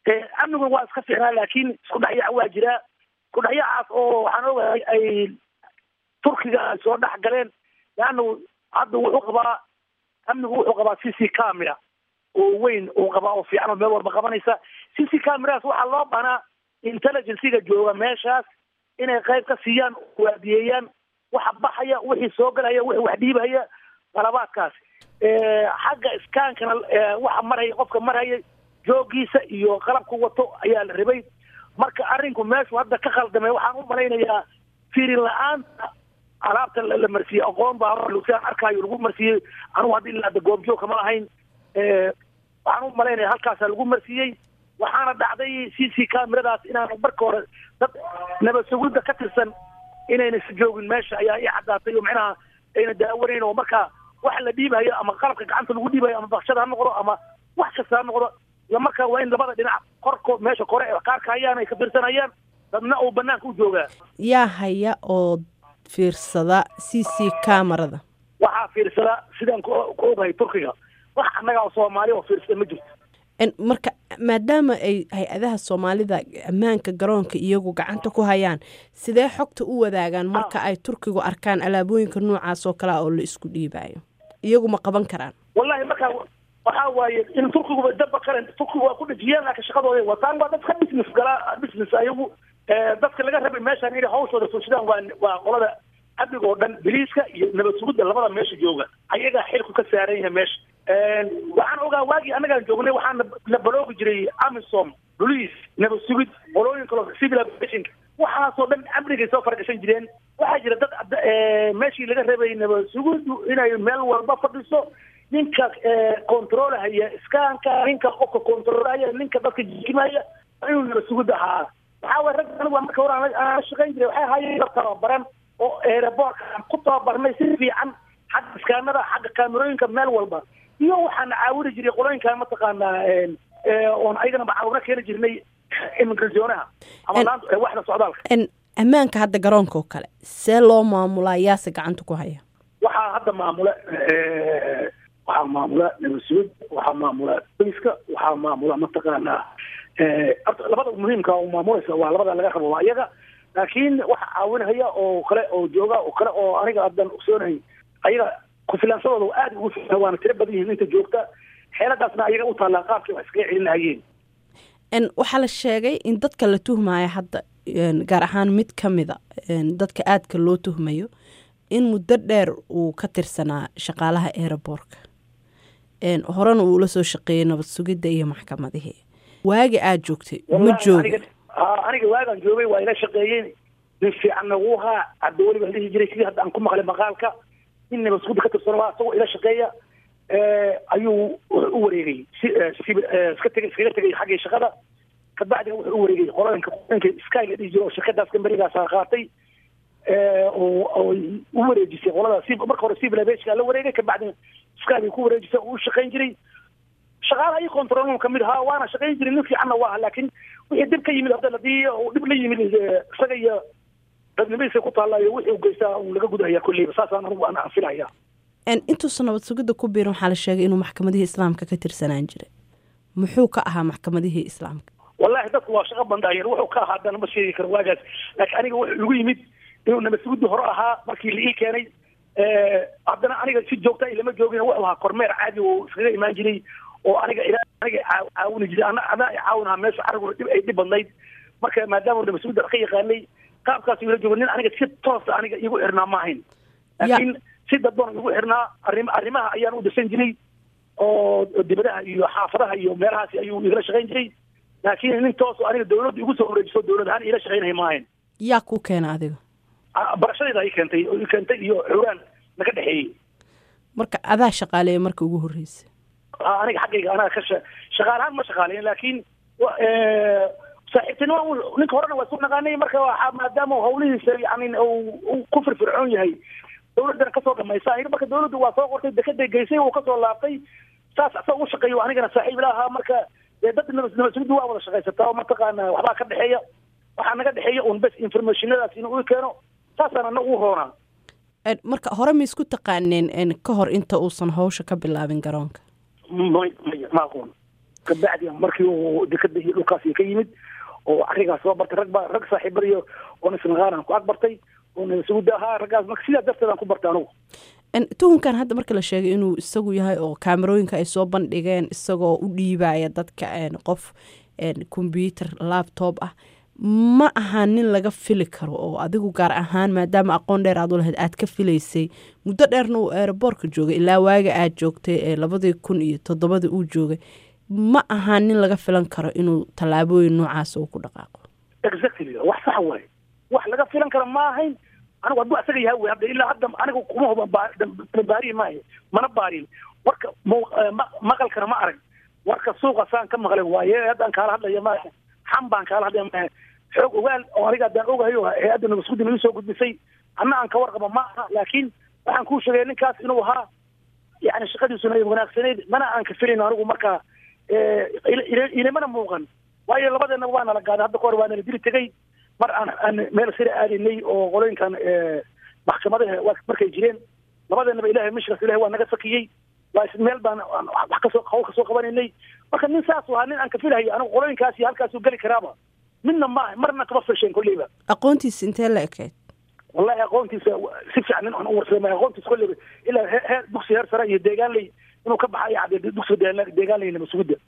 amnigun waa iska fiicnaa laakiin isku dhexyaac waa jiraa isku dhexyaacaas oo waxaan ogahay ay turkiga ay soo dhex galeen leanna hadda wuxuu qabaa amnigu wuxuu qabaa c c camera oo weyn uu qabaa oo fiican oo meel walba qabanaysa c c cameradaas waxaa loo banaa intelligenciga jooga meeshaas inay qayb ka siiyaan waadiyeeyaan waxa baxaya wixii soo galaya wixii wax dhiibahaya qalabaadkaas xagga iskaankana waxa marhaya qofka marhaya joogiisa iyo qalabku wato ayaa la rabay marka arrinku meeshu hadda ka khaldamay waxaan u malaynayaa fiirin la-aanta alaabta la marsiiyey aqoon baa aan arkaayo lagu marsiiyey anugu hadda ilaa hadda goobjoog kama ahayn waxaan u malaynaya halkaasa lagu marsiiyey waxaana dhacday c c cameradaas inaanu marka hore dad nabad sugidda ka tirsan inayna si joogin meesha ayaa ii caddaatay oo macnaha ayna daawanayn oo marka wax la dhiibayo ama qalabka gacanta lagu dhiibayo ama bakshada ha noqdo ama wax kasta ha noqdo iyo marka waa in labada dhinac korko meesha kore ee qaarka hayaan ay ka fiirsanayaan dadna uu banaanka u joogaa yaa haya oo fiirsada c c camerada waxaa fiirsada sidaan ku ogahay turkiga wax annaga oo soomaali oo fiirsada ma jirto marka maadaama ay hay-adaha soomaalida ammaanka garoonka iyagu gacanta ku hayaan sidee xogta u wadaagaan marka ay turkigu arkaan alaabooyinka noocaas oo kalea oo la isku dhiibayo iyagu ma qaban karaan wallahi marka waxaa waaye in turkiguba daba kale turkigu waa ku dhejiyeen laakiin shaqadooda wataan waa dadka business galaa business ayagu dadka laga rabay meeshaan inay hawshooda fulshadaan waa waa qolada amniga oo dhan biliiska iyo nabad sugidda labada meesha jooga ayagaa xilku ka saaran yahay meesha waxaan ogaa waagii annagaan joognay waxaan la baloogi jiray amisom police nabad sugid qolooyin kaloo civil aviation waxaasoo dhan amnigay soo faragashan jireen waxaa jira dad meeshii laga rabay nabad sugiddu inay meel walba fadhiso ninka controlhaya iskaanka ninka qofka controlhaya ninka dadka jikimaya inuu nabad sugid ahaa waxaa waye rag anigu marka hore aan shaqayn jiray waxay ahaayeen dad tababaran oo aeroboortka aan ku tababarnay si fiican xagga iskaanada xagga kaamerooyinka meel walba iyo waxaana caawini jiray qolooyinka mataqaanaa oon ayagana macaawino keeni jirnay immigrationaha ama waxda socdaalka ammaanka hadda garoonka oo kale see loo maamulaa yaase gacanta ku haya waxaa hadda maamula waxaa maamula nabadsuud waxaa maamula boyska waxaa maamula mataqaanaa labada muhiimka oo maamulaysa waa labada laga rabo waa iyaga laakiin waxa caawinhaya oo kale oo jooga oo kale oo aniga haddan ogsoonahay ayaga kufilaansadooda aada ugu filan waana tiro badan yihiin inta joogta xeeladaasna ayaga u taallaa qaabkii wax iskaga celin lahayeen waxaa la sheegay in dadka la tuhmaya hadda gaar ahaan mid ka mida dadka aadka loo tuhmayo in muddo dheer uu ka tirsanaa shaqaalaha aeroboorka horena uu ula soo shaqeeyey nabad sugidda iyo maxkamadihii waagi aada joogtay ma jooga aniga waagaan joogay waa ila shaqeeyeen nin fiicanna wuu haa hadda weliba la dhihi jiray sidii hadda aan ku maqlay maqaalka nin nabad sugudda ka tirsan waa isagoo ila shaqeeya ayuu u wareegay si iska tegay iskaga tegay xaggii shaqada kabacdina wuxuu u wareegay qoloyinka qoloyinka sky la dhihi jiro oo shirkadaas kamberigaasa qaatay oo u wareejisay qolada si marka hore civil aviation la wareegay kabacdina sky bay ku wareejisay oo u shaqayn jiray shaqaalaha iyo controlum kamid ahaa waana shaqayn jiray nin fiicanna waa laakiin wixii dib ka yimid hadda hadii uu dhib la yimid isaga iyo dadnimadiisa ku taalla iyo wixii u geystaa uu laga gudahaya kulleyba saasaan anigu aan anfilaya intuusan nabad sugidda ku biirin waxaa la sheegay inuu maxkamadihii islaamka ka tirsanaan jiray muxuu ka ahaa maxkamadihii islaamka wallahi dadku waa shaqo bandhaayeen wuxuu ka ahaa haddana ma sheegi karo waagaas laakiin aniga wuxuu igu yimid inuu nabad sugidda hore ahaa markii la ii keenay haddana aniga si joogta ilama joogin wuxuu ahaa kormeer caadi oo iskaga imaan jiray oo aniga ilaa aniga caawini jiray ana ana caawinaha meesha cariguna dhib ay dhib badnayd marka maadaama nabad sugidda ka yaqaanay qaabkaas ila jooga nin aniga si toosa aniga igu xirnaa ma ahayn laakiin si dadban igu xirnaa arrim arrimaha ayaan u dirsan jiray oo dibadaha iyo xaafadaha iyo meelahaasi ayuu igala shaqayn jiray laakiin nin toos aniga dawladda igu soo wareejiso dawlad ahaan ila shaqaynaya ma ahayn yaa kuu keena adiga barashadayda i keentay oo i keentay iyo xuraan naga dhexeeyey marka adaa shaqaaleeya marka ugu horreysay aniga xaggayga anaa ka shaqaalahaan ma shaqaaleyn laakiin saaxiibtinimo ninka horena waa isku naqaanay marka waxaa maadaama hawlihiisa yani uu ku firfircoon yahay dawladdana kasoo dhamaysa aniga marka dawladdu waa soo qortay dekeday geysay uu kasoo laabtay saas asa ugu shaqeeyo anigana saaxiib la ahaa marka dee dad nabadsugidu waa wada shaqaysataa oo mataqaana waxbaa ka dhexeeya waxaa naga dhexeeya un bes informationadaas inuu i keeno saasaan ana ugu roonaa marka hore ma isku taqaaneen ka hor inta uusan hawsha ka bilaabin garoonka may may ma aqoon kabacdi markii uu dekada iyo dhulkaasi ka yimid oo arigaas soo bartay rag ba rag saaxiibadiyo oona isnaqaanaan ku agbartay oona suuda ahaa raggaas marka sidaa darteed aan ku bartay anugu tuhunkan hadda marka la sheegay inuu isagu yahay oo kaamerooyinka ay soo bandhigeen isagoo u dhiibaya dadka qof combyuter laptop ah ma aha nin laga fili karo oo adigu gaar ahaan maadaama aqoon dheer aad u lahayd aad ka filaysay muddo dheerna uu eeraboorka joogay ilaa waaga aad joogtay ee labadii kun iyo toddobadii uu joogay ma aha nin laga filan karo inuu tallaabooyin noocaas uu ku dhaqaaqo exactly wax sax waaye wax laga filan karo ma ahayn anigu hadduu asaga yahay wey hadda ilaa hadda anigu kuma huba baariyi maayo mana baarin warka maqalkana ma arag warka suuqa saan ka maqlay waaye haddaan kaala hadlaya maaha xam baan kaala hadlaya maaha xoog ogaal oo aniga haddaan ogahayo hay-adda nabasguddi nagu soo gudbisay anna aan ka warqaba ma aha laakiin waxaan kuu sheegay ninkaas inuu ahaa yani shaqadiisuna ay wanaagsanayd mana aan ka filayn anigu markaa ilimana muuqan waayo labadeenaba waa nala gaaday hadda kahor waa nala dili tegay mar aan aan meel sira aadaynay oo qolooyinkan maxkamadaha markay jireen labadeenaba ilahay mishkas ilahay waa naga sakiyey waa meel baan wax kasoo hawl kasoo qabanaynay marka nin saas ahaa nin aan ka filahayo anigu qolooyinkaas iyo halkaasuu geli karaaba midna maaha marna kama filshayn kolleyba aqoontiisa intee la ekayd wallahi aqoontiisa si fiican nin aan u warsamay aqoontiisa kolleyba ilaa heer dugsi heer sare iyo deegaanley inuu ka baxayo cadde dugsiga deegaanley namasugidda